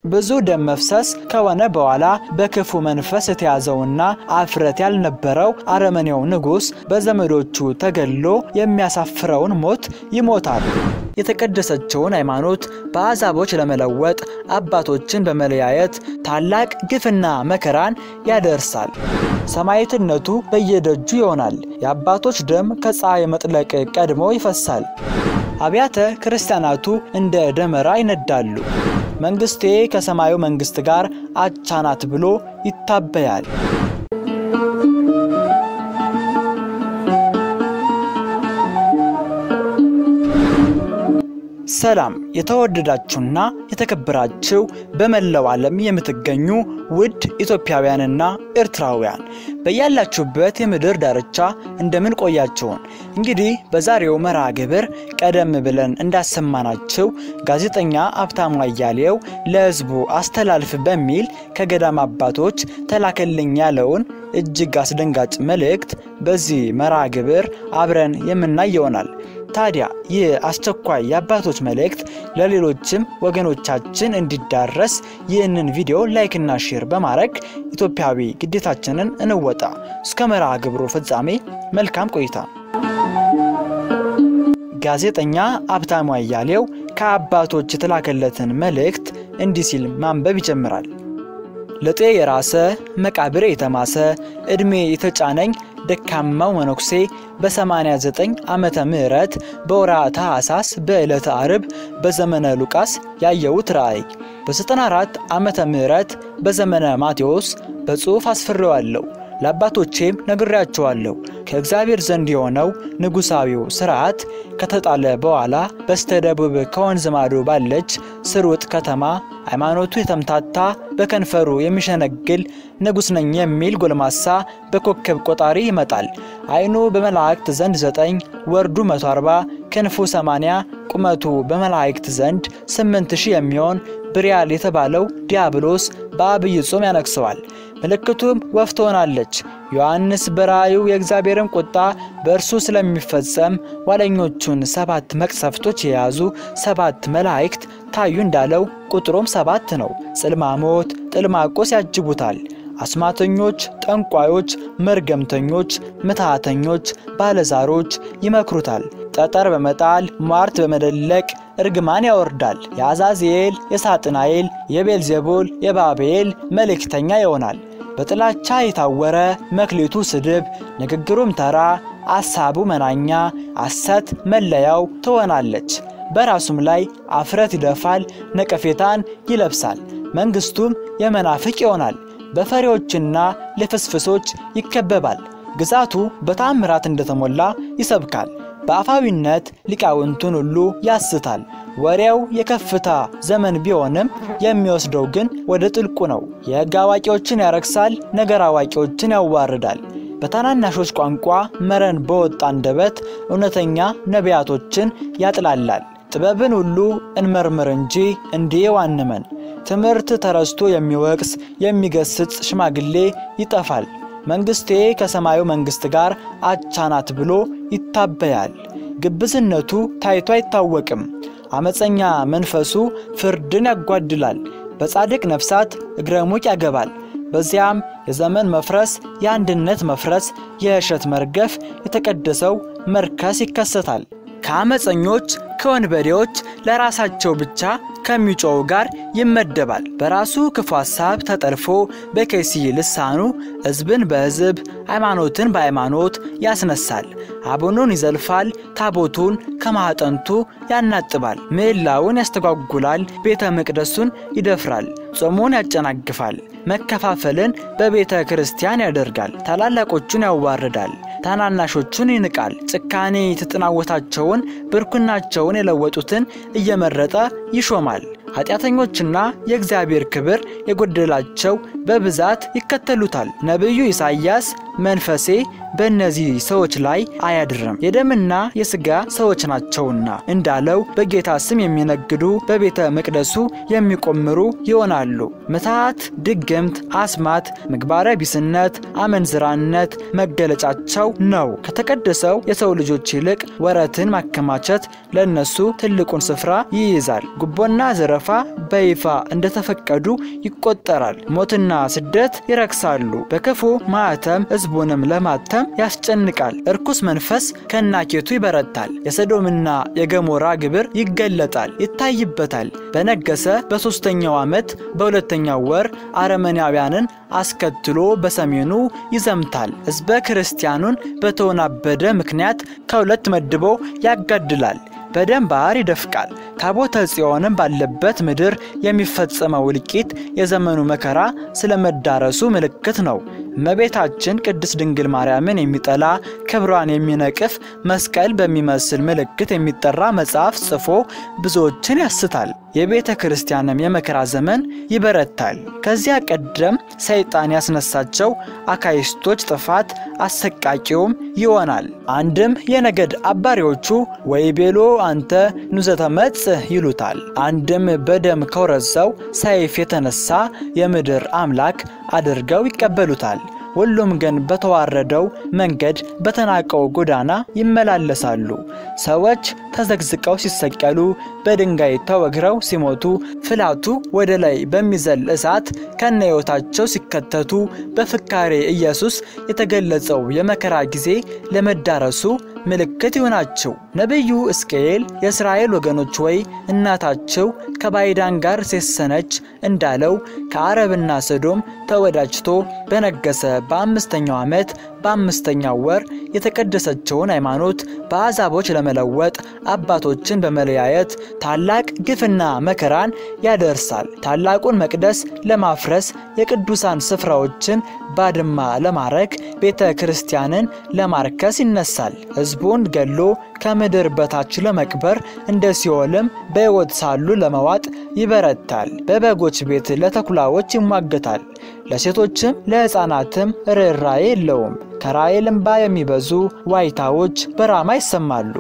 ብዙ ደም መፍሰስ ከሆነ በኋላ በክፉ መንፈስ የተያዘውና አፍረት ያልነበረው አረመኔው ንጉሥ በዘመዶቹ ተገሎ የሚያሳፍረውን ሞት ይሞታል። የተቀደሰችውን ሃይማኖት በአሕዛቦች ለመለወጥ አባቶችን በመለያየት ታላቅ ግፍና መከራን ያደርሳል። ሰማዕትነቱ በየደጁ ይሆናል። የአባቶች ደም ከፀሐይ መጥለቅ ቀድሞ ይፈሳል። አብያተ ክርስቲያናቱ እንደ ደመራ ይነዳሉ። መንግሥቴ ከሰማዩ መንግሥት ጋር አቻ ናት ብሎ ይታበያል። ሰላም የተወደዳችሁና የተከበራችሁ በመላው ዓለም የምትገኙ ውድ ኢትዮጵያውያንና ኤርትራውያን በያላችሁበት የምድር ዳርቻ እንደምን ቆያችሁን? እንግዲህ በዛሬው መርሃ ግብር ቀደም ብለን እንዳሰማናችሁ ጋዜጠኛ ሀብታሙ አያሌው ለሕዝቡ አስተላልፍ በሚል ከገዳም አባቶች ተላከልኝ ያለውን እጅግ አስደንጋጭ መልእክት በዚህ መርሃ ግብር አብረን የምናይ ይሆናል። ታዲያ ይህ አስቸኳይ የአባቶች መልእክት ለሌሎችም ወገኖቻችን እንዲዳረስ ይህንን ቪዲዮ ላይክና ሼር በማድረግ ኢትዮጵያዊ ግዴታችንን እንወጣ። እስከ መርሃ ግብሩ ፍጻሜ መልካም ቆይታ። ጋዜጠኛ ሀብታሙ አያሌው ከአባቶች የተላከለትን መልእክት እንዲህ ሲል ማንበብ ይጀምራል። ለጤ የራሰ መቃብሬ የተማሰ ዕድሜ የተጫነኝ ደካማው መነኩሴ በ89 ዓመተ ምህረት በወርሃ ታኅሳስ በዕለተ ዓርብ በዘመነ ሉቃስ ያየሁት ራእይ በ94 ዓመተ ምህረት በዘመነ ማቴዎስ በጽሑፍ አስፍሬዋለሁ። ለአባቶቼም ነግሬያቸዋለሁ። ከእግዚአብሔር ዘንድ የሆነው ንጉሣዊው ሥርዓት ከተጣለ በኋላ በስተደቡብ ከወንዝ ማዶ ባለች ስርውጥ ከተማ ሃይማኖቱ የተምታታ በከንፈሩ የሚሸነግል ንጉሥ ነኝ የሚል ጎልማሳ በኮከብ ቆጣሪ ይመጣል። ዓይኑ በመላእክት ዘንድ ዘጠኝ ወርዱ 140 ክንፉ 80 ቁመቱ በመላእክት ዘንድ 8000 የሚሆን ብሪያል የተባለው ዲያብሎስ በአብይ ጾም ያነግሰዋል። ምልክቱም ወፍ ትሆናለች። ዮሐንስ በራእዩ የእግዚአብሔርን ቁጣ በእርሱ ስለሚፈጸም ዋለኞቹን ሰባት መቅሰፍቶች የያዙ ሰባት መላእክት ታዩ እንዳለው ቁጥሩም ሰባት ነው። ጽልማሞት፣ ጥልማቆስ ያጅቡታል። አስማተኞች፣ ጠንቋዮች፣ መርገምተኞች፣ ምትሃተኞች፣ ባለዛሮች ይመክሩታል። ጠጠር በመጣል ሟርት በመደለቅ እርግማን ያወርዳል። የአዛዚኤል፣ የሳጥናኤል፣ የቤልዜቡል፣ የባቤል መልእክተኛ ይሆናል። በጥላቻ የታወረ መክሊቱ ስድብ፣ ንግግሩም ተራ፣ አሳቡ መናኛ፣ አሰት መለያው ትሆናለች። በራሱም ላይ አፍረት ይደፋል፣ ነቀፌታን ይለብሳል። መንግሥቱም የመናፍቅ ይሆናል። በፈሪዎችና ልፍስፍሶች ይከበባል። ግዛቱ በታምራት እንደተሞላ ይሰብካል። በአፋዊነት ሊቃውንቱን ሁሉ ያስታል። ወሬው የከፍታ ዘመን ቢሆንም የሚወስደው ግን ወደ ጥልቁ ነው። የሕግ አዋቂዎችን ያረክሳል፣ ነገር አዋቂዎችን ያዋርዳል። በታናናሾች ቋንቋ መረን በወጣ አንደበት እውነተኛ ነቢያቶችን ያጥላላል። ጥበብን ሁሉ እንመርምር እንጂ እንዲህ አንመን። ትምህርት ተረስቶ የሚወቅስ የሚገስጽ ሽማግሌ ይጠፋል። መንግሥቴ ከሰማዩ መንግሥት ጋር አቻ ናት ብሎ ይታበያል። ግብዝነቱ ታይቶ አይታወቅም። አመፀኛ መንፈሱ ፍርድን ያጓድላል። በጻድቅ ነፍሳት እግረ ሙቅ ያገባል። በዚያም የዘመን መፍረስ፣ የአንድነት መፍረስ፣ የእሸት መርገፍ፣ የተቀደሰው መርከስ ይከሰታል። ከአመፀኞች ከወንበዴዎች ለራሳቸው ብቻ ከሚጮው ጋር ይመደባል። በራሱ ክፉ ሐሳብ ተጠልፎ በከይሲ ልሳኑ ሕዝብን በሕዝብ ሃይማኖትን በሃይማኖት ያስነሳል። አቡኑን ይዘልፋል፣ ታቦቱን ከማዕጠንቱ ያናጥባል፣ ምዕላውን ያስተጓጉላል፣ ቤተ መቅደሱን ይደፍራል፣ ጾሙን ያጨናግፋል፣ መከፋፈልን በቤተ ክርስቲያን ያደርጋል፣ ታላላቆቹን ያዋርዳል፣ ታናናሾቹን ይንቃል። ጭካኔ የተጠናወታቸውን ብርኩናቸውን የለወጡትን እየመረጠ ይሾማል። ኃጢአተኞችና የእግዚአብሔር ክብር የጎደላቸው በብዛት ይከተሉታል። ነቢዩ ኢሳይያስ መንፈሴ በእነዚህ ሰዎች ላይ አያድርም፣ የደምና የሥጋ ሰዎች ናቸውና እንዳለው በጌታ ስም የሚነግዱ በቤተ መቅደሱ የሚቆምሩ ይሆናሉ። ምትሃት፣ ድግምት፣ አስማት፣ ምግባረ ቢስነት፣ አመንዝራነት መገለጫቸው ነው። ከተቀደሰው የሰው ልጆች ይልቅ ወረትን ማከማቸት ለእነሱ ትልቁን ስፍራ ይይዛል። ጉቦና ዘረፋ በይፋ እንደተፈቀዱ ይቆጠራል። ሞትና ስደት ይረክሳሉ። በክፉ ማኅተም ሕዝቡንም ለማተም ያስጨንቃል። እርኩስ መንፈስ ከናኬቱ ይበረታል። የሰዶምና የገሞራ ግብር ይገለጣል፣ ይታይበታል። በነገሰ በሦስተኛው ዓመት በሁለተኛው ወር አረመናውያንን አስከትሎ በሰሜኑ ይዘምታል። ሕዝበ ክርስቲያኑን በተወናበደ ምክንያት ከሁለት መድቦ ያጋድላል። በደም ባህር ይደፍቃል። ታቦተ ጽዮንም ባለበት ምድር የሚፈጸመው እልቂት የዘመኑ መከራ ስለመዳረሱ ምልክት ነው። እመቤታችን ቅድስት ድንግል ማርያምን የሚጠላ ክብሯን የሚነቅፍ መስቀል በሚመስል ምልክት የሚጠራ መጽሐፍ ጽፎ ብዙዎችን ያስታል። የቤተ ክርስቲያንም የመከራ ዘመን ይበረታል። ከዚያ ቀደም ሰይጣን ያስነሳቸው አካይስቶች ጥፋት አሰቃቂውም ይሆናል። አንድም የነገድ አባሪዎቹ ወይቤሎ አንተ ኑዘተ መጽህ ይሉታል። አንድም በደም ከወረሰው ሰይፍ የተነሳ የምድር አምላክ አድርገው ይቀበሉታል። ሁሉም ግን በተዋረደው መንገድ በተናቀው ጎዳና ይመላለሳሉ። ሰዎች ተዘግዝቀው ሲሰቀሉ፣ በድንጋይ ተወግረው ሲሞቱ፣ ፍላቱ ወደ ላይ በሚዘል እሳት ከነ ሕይወታቸው ሲከተቱ በፍካሬ ኢየሱስ የተገለጸው የመከራ ጊዜ ለመዳረሱ ምልክት ይሆናቸው። ነቢዩ ሕዝቅኤል የእስራኤል ወገኖች ወይ እናታቸው ከባይዳን ጋር ሴሰነች እንዳለው ከአረብና ሰዶም ተወዳጅቶ በነገሰ በአምስተኛው ዓመት በአምስተኛው ወር የተቀደሰችውን ሃይማኖት በአሕዛቦች ለመለወጥ አባቶችን በመለያየት ታላቅ ግፍና መከራን ያደርሳል። ታላቁን መቅደስ ለማፍረስ የቅዱሳን ስፍራዎችን ባድማ ለማድረግ ቤተ ክርስቲያንን ለማርከስ ይነሳል። ሕዝቡን ገሎ ከምድር በታች ለመቅበር እንደ ሲኦልም በሕይወት ሳሉ ለመዋጥ ይበረታል። በበጎች ቤት ለተኩላዎች ይሟገታል። ለሴቶችም ለሕፃናትም ርኅራኄ የለውም። ከራሔል እንባ የሚበዙ ዋይታዎች በራማ ይሰማሉ።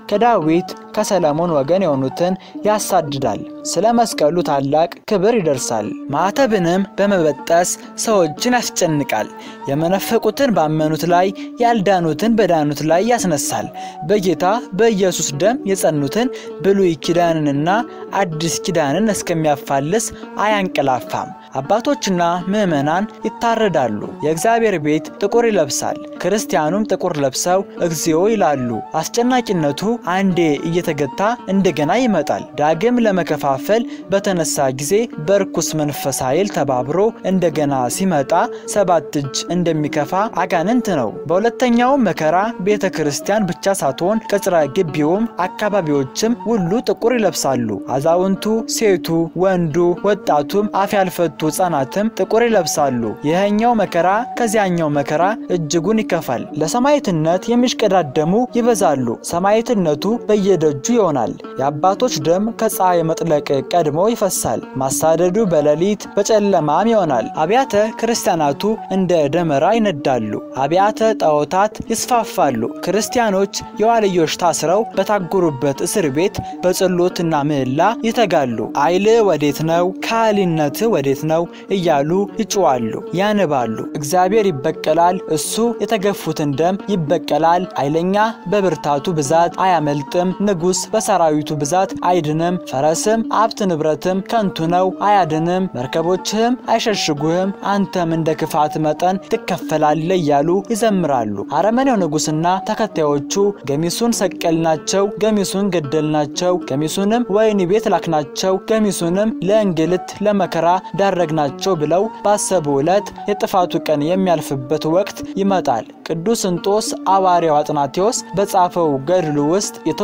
ከዳዊት ከሰለሞን ወገን የሆኑትን ያሳድዳል። ስለ መስቀሉ ታላቅ ክብር ይደርሳል። ማዕተብንም በመበጠስ ሰዎችን ያስጨንቃል። የመነፈቁትን ባመኑት ላይ ያልዳኑትን በዳኑት ላይ ያስነሳል። በጌታ በኢየሱስ ደም የጸኑትን ብሉይ ኪዳንንና አዲስ ኪዳንን እስከሚያፋልስ አያንቀላፋም። አባቶችና ምዕመናን ይታረዳሉ። የእግዚአብሔር ቤት ጥቁር ይለብሳል። ክርስቲያኑም ጥቁር ለብሰው እግዚኦ ይላሉ። አስጨናቂነቱ አንዴ እየተገታ እንደገና ይመጣል። ዳግም ለመከፋፈል በተነሳ ጊዜ በርኩስ መንፈስ ኃይል ተባብሮ እንደገና ሲመጣ ሰባት እጅ እንደሚከፋ አጋንንት ነው። በሁለተኛውም መከራ ቤተ ክርስቲያን ብቻ ሳትሆን ቅጽረ ግቢውም አካባቢዎችም ሁሉ ጥቁር ይለብሳሉ። አዛውንቱ፣ ሴቱ፣ ወንዱ፣ ወጣቱም አፍ ያልፈቱ ሕፃናትም ጥቁር ይለብሳሉ። ይህኛው መከራ ከዚያኛው መከራ እጅጉን ይከፋል። ለሰማዕትነት የሚሽቀዳደሙ ይበዛሉ። ሰማዕትነቱ በየደጁ ይሆናል። የአባቶች ደም ከፀሐይ መጥለቅ ቀድሞ ይፈሳል። ማሳደዱ በሌሊት በጨለማም ይሆናል። አብያተ ክርስቲያናቱ እንደ ደመራ ይነዳሉ። አብያተ ጣዖታት ይስፋፋሉ። ክርስቲያኖች የዋልዮሽ ታስረው በታጎሩበት እስር ቤት በጸሎትና ምህላ ይተጋሉ። አይል ወዴት ነው? ካህሊነት ወዴት ነው? እያሉ ይጮዋሉ፣ ያነባሉ። እግዚአብሔር ይበቀላል፣ እሱ የተገፉትን ደም ይበቀላል። ኃይለኛ በብርታቱ ብዛት አያመልጥም። ንጉሥ በሰራዊቱ ብዛት አይድንም። ፈረስም ሀብት ንብረትም ከንቱ ነው አያድንም። መርከቦችህም አይሸሽጉህም። አንተም እንደ ክፋት መጠን ትከፈላለህ እያሉ ይዘምራሉ። አረመኔው ንጉሥና ተከታዮቹ ገሚሱን ሰቀልናቸው፣ ገሚሱን ገደልናቸው፣ ገሚሱንም ወህኒ ቤት ላክናቸው፣ ገሚሱንም ለእንግልት ለመከራ ዳረግናቸው ብለው ባሰቡ ዕለት የጥፋቱ ቀን የሚያልፍበት ወቅት ይመጣል። ቅዱስ እንጦስ ሐዋርያው አጥናቴዎስ በጻፈው ገድሉ ውስጥ የተወደዳችሁ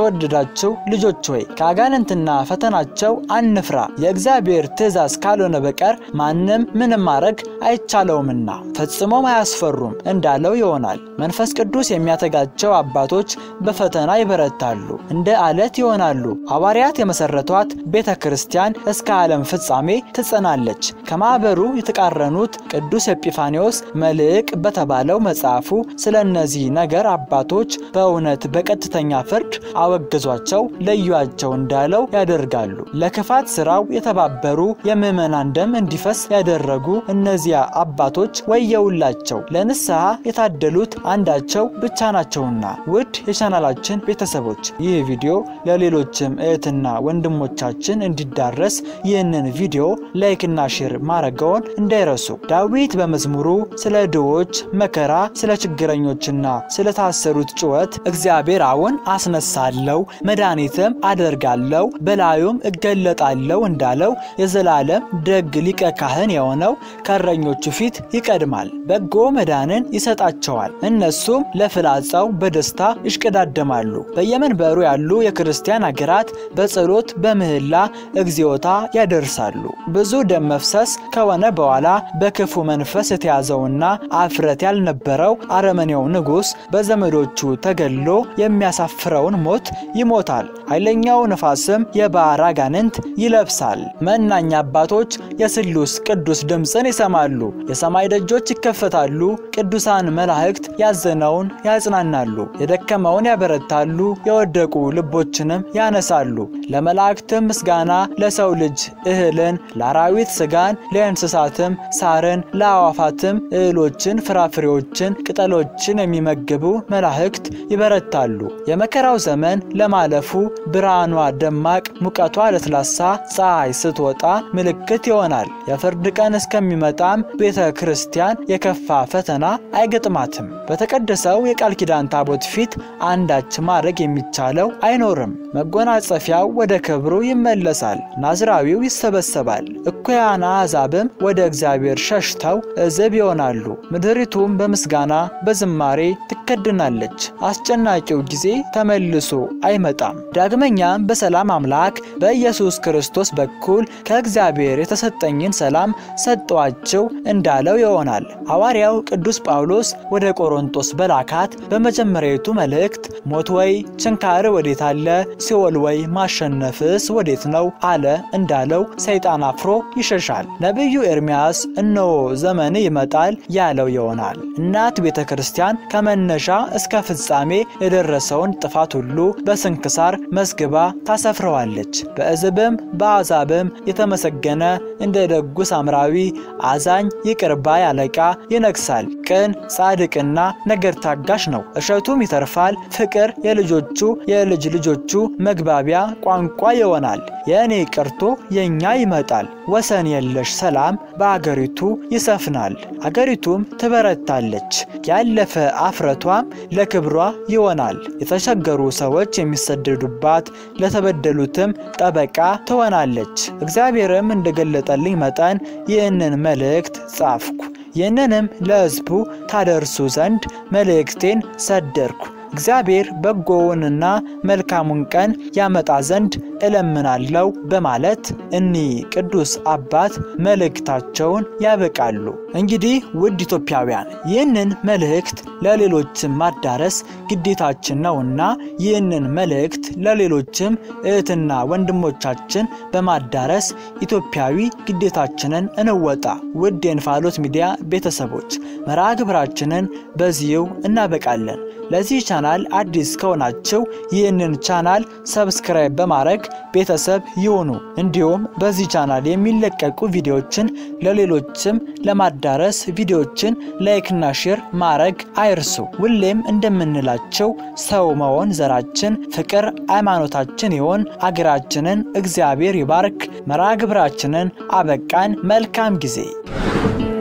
የተወደዳችሁ ልጆች ሆይ ከአጋንንትና ፈተናቸው አንፍራ፣ የእግዚአብሔር ትእዛዝ ካልሆነ በቀር ማንም ምንም ማድረግ አይቻለውምና ፈጽሞም አያስፈሩም እንዳለው ይሆናል። መንፈስ ቅዱስ የሚያተጋቸው አባቶች በፈተና ይበረታሉ፣ እንደ አለት ይሆናሉ። ሐዋርያት የመሰረቷት ቤተ ክርስቲያን እስከ ዓለም ፍጻሜ ትጸናለች። ከማኅበሩ የተቃረኑት ቅዱስ ኤጲፋኒዎስ መልሕቅ በተባለው መጽሐፉ ስለ እነዚህ ነገር አባቶች በእውነት በቀጥተኛ ፍርድ አወገዟቸው፣ ለዩአቸው እንዳለው ያደርጋሉ። ለክፋት ስራው የተባበሩ የምዕመናን ደም እንዲፈስ ያደረጉ እነዚያ አባቶች ወየውላቸው፣ ለንስሐ የታደሉት አንዳቸው ብቻ ናቸውና። ውድ የቻናላችን ቤተሰቦች ይህ ቪዲዮ ለሌሎችም እህትና ወንድሞቻችን እንዲዳረስ ይህንን ቪዲዮ ላይክና ሼር ማድረገውን እንዳይረሱ። ዳዊት በመዝሙሩ ስለ ድሆች መከራ፣ ስለ ችግረኞችና ስለታሰሩት ጩኸት እግዚአብሔር አሁን አስነሳለው መድኃኒትም አደርጋለው በላዩም እገለጣለው እንዳለው የዘላለም ደግ ሊቀ ካህን የሆነው ከእረኞቹ ፊት ይቀድማል፣ በጎ መዳንን ይሰጣቸዋል። እነሱም ለፍላጻው በደስታ ይሽቀዳደማሉ። በየመንበሩ ያሉ የክርስቲያን አገራት በጸሎት በምህላ እግዚኦታ ያደርሳሉ። ብዙ ደም መፍሰስ ከሆነ በኋላ በክፉ መንፈስ የተያዘውና አፍረት ያልነበረው አረመኔው ንጉሥ በዘመዶቹ ተገሎ የሚያሳፍረውን ሞት ይሞታል። ኃይለኛው ነፋስም የባሕር አጋንንት ይለብሳል። መናኛ አባቶች የስሉስ ቅዱስ ድምፅን ይሰማሉ። የሰማይ ደጆች ይከፈታሉ። ቅዱሳን መላእክት ያዘነውን ያጽናናሉ፣ የደከመውን ያበረታሉ፣ የወደቁ ልቦችንም ያነሳሉ። ለመላእክትም ምስጋና፣ ለሰው ልጅ እህልን፣ ለአራዊት ስጋን፣ ለእንስሳትም ሳርን፣ ለአዋፋትም እህሎችን፣ ፍራፍሬዎችን፣ ቅጠሎችን የሚመግቡ መላእክት ይበረታሉ። የመከራው ዘመን ለማለፉ ብርሃኗ ደማቅ፣ ሙቀቷ ለስላሳ ፀሐይ ስትወጣ ምልክት ይሆናል። የፍርድ ቀን እስከሚመጣም ቤተ ክርስቲያን የከፋ ፈተና አይገጥማትም። በተቀደሰው የቃል ኪዳን ታቦት ፊት አንዳች ማድረግ የሚቻለው አይኖርም። መጎናጸፊያው ወደ ክብሩ ይመለሳል። ናዝራዊው ይሰበሰባል። እኩያን አሕዛብም ወደ እግዚአብሔር ሸሽተው እዝብ ይሆናሉ። ምድሪቱም በምስጋና በዝማሬ ትከድናለች። አስጨናቂው ጊዜ ተመልሶ አይመጣም። ዳግመኛም በሰላም አምላክ በኢየሱስ ክርስቶስ በኩል ከእግዚአብሔር የተሰጠኝን ሰላም ሰጠዋችሁ እንዳለው ይሆናል። ሐዋርያው ቅዱስ ጳውሎስ ወደ ቆሮንቶስ በላካት በመጀመሪያዊቱ መልእክት ሞት ወይ ችንካር ወዴት አለ? ሲኦል ወይ ማሸነፍስ ወዴት ነው? አለ እንዳለው ሰይጣን አፍሮ ይሸሻል። ነቢዩ ኤርምያስ እነሆ ዘመን ይመጣል ያለው ይሆናል። እናት ቤተ ክርስቲያን ከመነሻ እስከ ፍጻሜ የደረሰውን ጥፋት ሁሉ በስንክሳር መዝግባ ታሰፍረዋለች። በሕዝብም በአሕዛብም የተመሰገነ እንደ ደጉ ሳምራዊ አዛኝ ይቅር ባይ አለቃ ይነግሳል። ቅን ጻድቅና ነገር ታጋሽ ነው። እሸቱም ይተርፋል። ፍቅር የልጆቹ የልጅ ልጆቹ መግባቢያ ቋንቋ ይሆናል። የእኔ ቀርቶ የእኛ ይመጣል። ወሰን የለሽ ሰላም በአገሪቱ ይሰፍናል። አገሪቱም ትበረታለች። ያለፈ አፍረቷም ለክብሯ ይሆናል። የተቸገሩ ሰዎች የሚሰደዱባት ለተበደሉትም ጠበቃ ትሆናለች። እግዚአብሔርም እንደገለጠልኝ መጠን ይህንን መልእክት ጻፍኩ። ይህንንም ለሕዝቡ ታደርሱ ዘንድ መልእክቴን ሰደርኩ። እግዚአብሔር በጎውንና መልካሙን ቀን ያመጣ ዘንድ እለምናለሁ በማለት እኒህ ቅዱስ አባት መልእክታቸውን ያበቃሉ። እንግዲህ ውድ ኢትዮጵያውያን ይህንን መልእክት ለሌሎችም ማዳረስ ግዴታችን ነውና ይህንን መልእክት ለሌሎችም እህትና ወንድሞቻችን በማዳረስ ኢትዮጵያዊ ግዴታችንን እንወጣ። ውድ የእንፋሎት ሚዲያ ቤተሰቦች መርሃ ግብራችንን በዚሁ እናበቃለን። ለዚህ ቻናል አዲስ ከሆናችሁ ይህንን ቻናል ሰብስክራይብ በማድረግ ቤተሰብ ይሁኑ። እንዲሁም በዚህ ቻናል የሚለቀቁ ቪዲዮዎችን ለሌሎችም ለማዳረስ ቪዲዮዎችን ላይክና ሼር ማድረግ አይርሱ። ሁሌም እንደምንላቸው ሰው መሆን ዘራችን፣ ፍቅር ሃይማኖታችን ይሆን። አገራችንን እግዚአብሔር ይባርክ። መርሃ ግብራችንን አበቃን። መልካም ጊዜ